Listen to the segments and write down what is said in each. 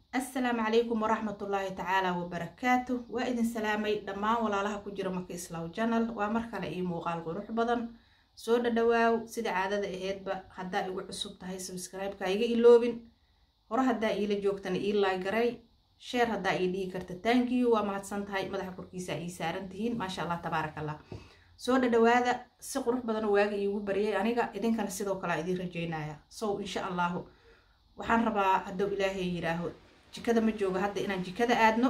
assalaamu calaykum waraxmatullaahi tacaala wabarakaatu waa idin salaamay dhammaan walaalaha ku jira maka islaw janal waa mar kale io muuqaal qurux badan soo dhadhawaaw sida caadada aheydba haddaa igu cusub tahay sabscribe-ka iga iloobin hore haddaa iila joogtana ii laagaray sheer haddaa ii dhihi karta tankiyu waa mahadsan tahay madaxa korkiisa ii saaran tihiin maasha allah tabaaraka allah soo dhadhawaada si qurux badan waaga iigu baryay aniga idinkana sidoo kale idiin rajeynaya sow insha allahu waxaan rabaa hadduu ilaahay yiraaho jikada ma jooga hadda inaan jikada aadno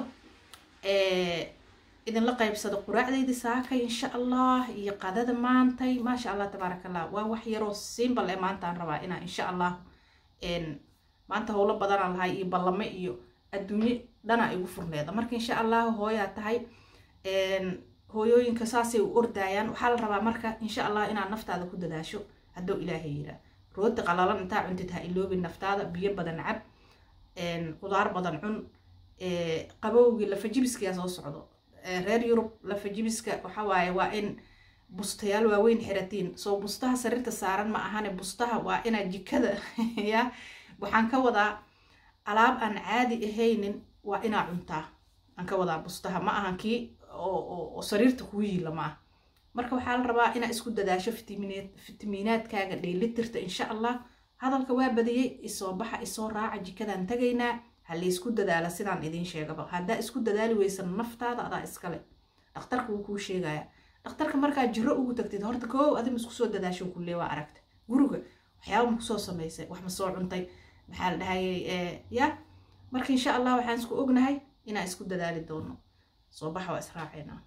idinla qaybsado quraacdaydi saakay insha allah iyo qadada maantay maasha allah tabaaraka allah waa wax yaroo siimbal ee maantaan rabaa inaan insha allah maanta howlo badanaan lahay iyo ballame iyo adduunye dhanaa igu furneeda marka insha allahu hooyaa tahay hooyooyinka saasay u ordaayaan waxaa la rabaa marka insha allah inaad naftaada ku dadaasho hadduu ilaahay yiraa rooti qalalan intaa cuntid ha iloobin naftaada biyo badan cab qudaar badan cun qabowgii lafajibiskiyaa soo socdo reer yurub lafajibiska waxawaaye waa in bustayaal waaweyn xiratiin soo bustaha sariirta saaran ma ahane bustaha waa inaa jikada ya waxaan ka wadaa alaab aan caadi ahaynin waa inaa cuntaa aan ka wadaa bustaha ma ahan kii oo sariirta kuu yiila ma ah marka waxaa la rabaa inaa isku dadaasho fitamiinaadkaaga dheelitirta insha allah hadalka waa badiyey isoo baxa isoo raaca jikadaan tagaynaa ha laysku dadaala sidaan idiin sheegaba haddaa isku dadaali weysan naftaada adaa iskale dhakhtarka wuu kuu sheegaya dhakhtarka markaa jiro ugu tagtid horta koow adim isku soo dadaasho kulee waa aragta guriga waxyaaba ma kusoo samaysay wax ma soo cuntay maxaa la dhahayay ya marka insha allah waxaan isku ognahay inaan isku dadaali doono soo baxa waa israaceynaa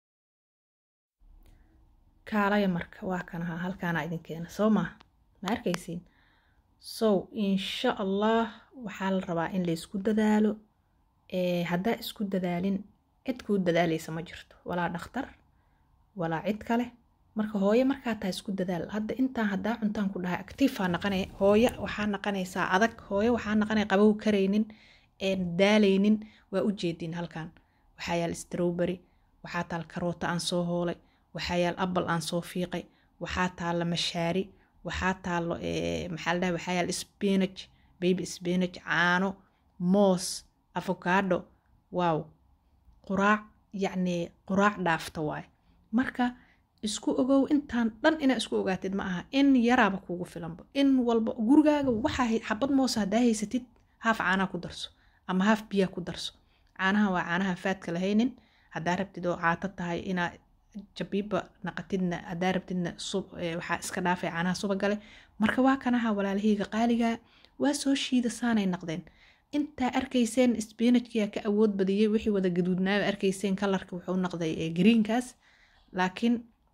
kaalaya marka waa kanaha halkaana idin keena soo maa ma arkaysiin so insha allah waxaa la rabaa in laysku dadaalo haddaa isku dadaalin cid kuu dadaalaysa ma jirto walaa dhakhtar walaa cid kale marka hooyo markaa taa isku dadaal hadda intaan haddaa cuntaan ku dhahay actiifaa naqanay hooyo waxaa naqanaysaa adag hooyo waxaa naqanay qabow karaynin daalaynin waa u jeedin halkan waxaa yaal strowbery waxaa taal karoota aan soo hoolay waxaa yaal abal aan soo fiiqay waxaa taalla mashaari waxaa taalo maxaa la dhaha waxaa yaal spinach baby spinach caano moos avocado wow quraac yacni quraac dhaafta waaye marka isku ogow intaan dhan inaa isku ogaatid ma aha in yaraaba kuugu filanba in walba gurigaaga waxaa xabad moosa haddaa haysatid haaf caanaha ku darso ama haaf biyaa ku darso caanaha waa caanaha faadka lahaynin haddaa rabtid oo caato tahay inaa jabiiba naqatidna haddaa rabtidna waxaa iska dhaafay caanaha subagale marka waa kanaha walaalahayga qaaligaa waa soo shiida saanay naqdeen intaa arkayseen sbinajkiyaa ka awood badiyey wixii wada gaduudnaaba arkayseen kalarka wuxuu naqday greenkaas laakiin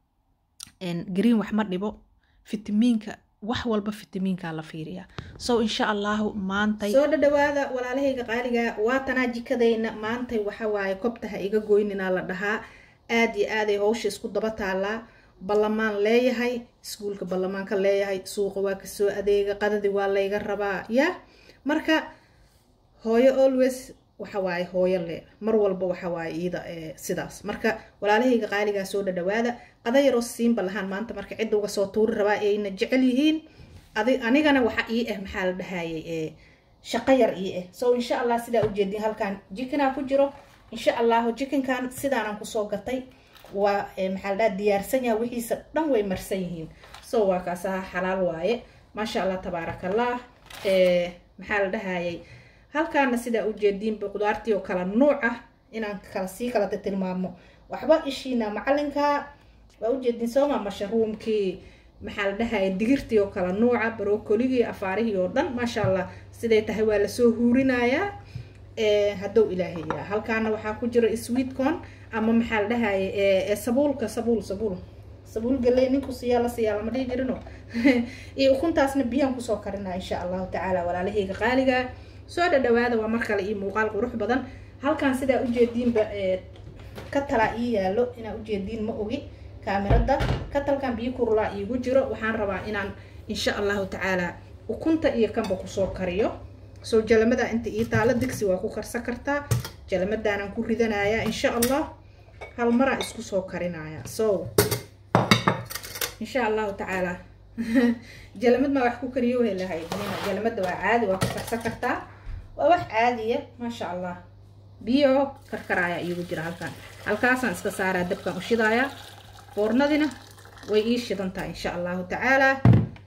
green wax ma dhibo fitamiinka wax walba fitamiinkaa la fiiriyaa so insha allahu maantay soo dhadhawaada walaalahayga qaaligaa waatanaa jikadayna maantay waxawaaye kobtaha iga goyninaa la dhahaa aada iyo aaday howsha isku daba taallaa ballamaan leeyahay iskuulka ballamaanka leeyahay suuqa waa kasoo adeega qadadii waa layga rabaa ya marka hooyo always waxawaaye hooyo le mar walba waxawaaye iyada sidaas marka walaalahayga qaaligaa soo dhadhawaada qada yaroo siinba lahaan maanta marka cidda uga soo tuuri rabaa ayna jecel yihiin anigana waxa ii ah maxaa la dhahayay shaqo yar ii ah so insha allah sidaa ujeedin halkaan jikinaa ku jiro insha allahu jikinkan sidaanaan kusoo gatay waa maxaa la dhaha diyaarsan yaha wixiisa dhan way marsan yihiin so waa kaasaha xalaal waaye maasha allah tabaaraka allah maxaa la dhahayay halkaana sidaa ujeediinba qudaartii oo kala nuuc ah inaan kala sii kalata tilmaamo waxba ishiina macalinka waa ujeediin sooma mashruumkii maxaa la dhahaya digirtii oo kala nuuca barokoligii afaarihii oo dhan maasha allah siday tahay waa lasoo huurinayaa haddou ilaahay yiraa halkaana waxaa ku jira sweetcon ama maxaa la dhahaya sabuulka sabuul sabuul sabuul galey ninku siyaa la siyaa lama dhihi jirino iyo ukuntaasna biyaan kusoo karinaa insha allahu tacaala walaalahayga qaaliga soo dhadhawaada waa mar kale iyo muuqaal qurux badan halkan sidaa ujeediinba ka talaa ii yaalo inaa ujeediin ma ogi kaamirada katalkan biyo kurulaa iigu jiro waxaan rabaa inaan insha allahu tacaala ukunta iyo kanba kusoo kariyo soo jalamada inta ii taalo digsi waa ku karsan kartaa jalamadaanaan ku ridanayaa insha allah hal maraa isku soo karinaya so insha allahu tacaala jalamad maa wax ku kariyo way lahayd jalamada waa caadi waa ku karsan kartaa waa wax caadiya maasha allah biyo karkaraaya iigu jira halkaan halkaasaan iska saaraa dabkaan u shidaaya foornadina way ii shidantahay insha allahu tacaalaa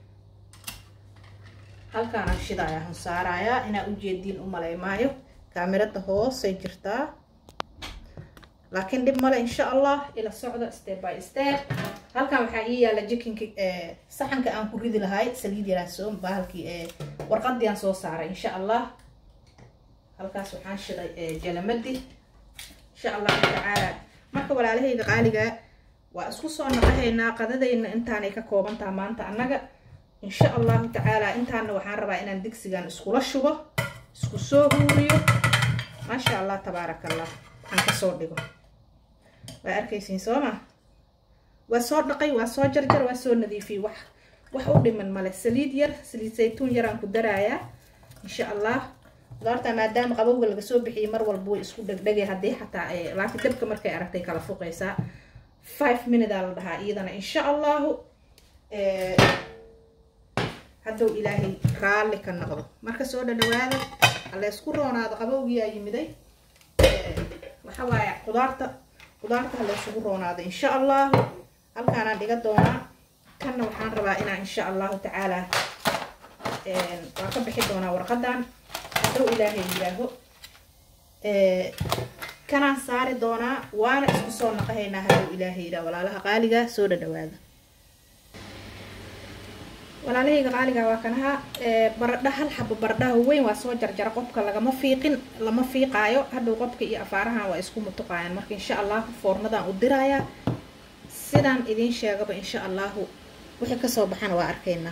halkaanaan shidaaya han saarayaa inaa ujeediin u malay maayo kaamirada hoosay jirtaa laakiin dhib male insha allah ila socda step by step halkan waxaa ii yaala jikinka saxanka aan ku ridi lahay saliid yaraaso bahalkii warqadii aan soo saaray insha allah halkaas waxaan shiday jalamadi insha allahu tacaala marka walaalahayga qaaliga waa isku soo naqahaynaa qadadayna intaanay ka koobantaha maanta annaga insha allahu tacaala intaana waxaan rabaa inaan digsigan iskula shubo isku soo huuriyo maasha allah tabaaraka allah waxaan kasoo dhigo waa arkaysiin sooma waa soo dhaqay waa soo jarjar waa soo nadiifiyey wax wax u dhiman male saliid yar saliid saytuun yaraan ku daraayaa insha allah qudaarta maadaama qabowga laga soo bixiyay mar walba way isku dhegdhegay haddii xataa laakiin dabka markay aragtay kala fuqaysaa five minute-aa la dhahaa iyadana insha allahu haddow ilaahay raalli ka noqdo marka soo dhadhawaada alla isku roonaado qabowgiyaa yimiday waxa waaye qudaarta qudaarta hala isugu roonaado insha allahu halkaanaan dhiga doonaa kanna waxaan rabaa inaan insha allahu tacaalaa waan ka bixi doonaa warqadan haddow ilaahay yidhaaho kanaan saari doonaa waana isku soo naqahaynaa haddow ilaahay yidhaah walaalaha qaaliga soo dhadhawaada walaalahayga qaaliga waa kanaha baradha hal xabo baradhaha weyn waa soo jarjara qofka lagama fiiqin lama fiiqaayo hadhow qofka iyo afaarahan waa isku mutuqaayaan marka insha allahu foornadan u dirayaa sidaan idiin sheegaba insha allahu wixii kasoo baxana waa arkaynaa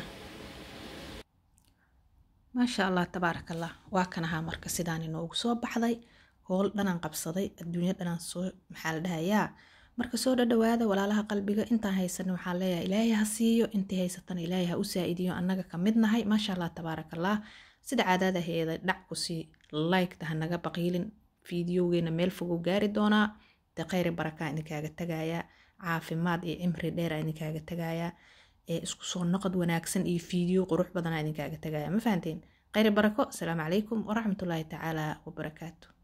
maasha allah tabaaraka allah waa kanahaa marka sidaan inoogu soo baxday howl dhanaan qabsaday adduunya dhanaan soo maxaa la dhahayaa marka soo dhadhawaada walaalaha qalbiga intaan haysanin waxaan leeyahay ilaahay ha siiyo intii haysatana ilaahay ha u saa-idiyo annaga ka mid nahay maasha allah tabaaraka allah sida caadaada heeday dhac kusii liketa hanaga baqiilin fiidiyowgeena meel fogow gaari doonaa dee kheyri barakaa idinkaaga tagayaa caafimaad iyo cimri dheera idinkaaga tagayaa ee isku soo noqod wanaagsan iyo fiidiyo qurux badanaa idinkaaga tagaya ma fahanteen kheyri barako asalaamu calaykum waraxmatullaahi tacaala wabarakaatu